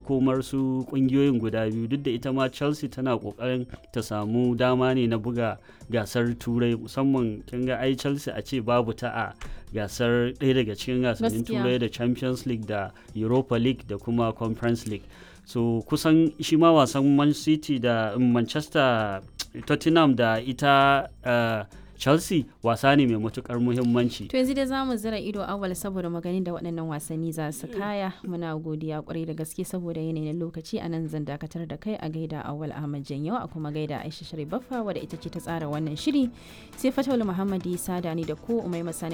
makomar su kungiyoyin guda biyu duk da ita ma chelsea tana kokarin ta samu dama ne na buga gasar turai musamman kin ga ai chelsea a ce babu ta a gasar ɗaya daga cikin gasannin turai da champions league da europa league da kuma conference league so kusan shi ma wasan man city da manchester tottenham da ita uh, chelsea wasa ne mai matukar muhimmanci to yanzu dai za mu zira ido awal saboda maganin da waɗannan wasanni za su kaya muna godiya kwarai da gaske saboda yanayin lokaci a nan zan dakatar da kai a gaida awal ahmad janyo a kuma gaida aisha sharif baffa wadda ita ce ta tsara wannan shiri sai fatawul muhammadi sada ni da ko umai masani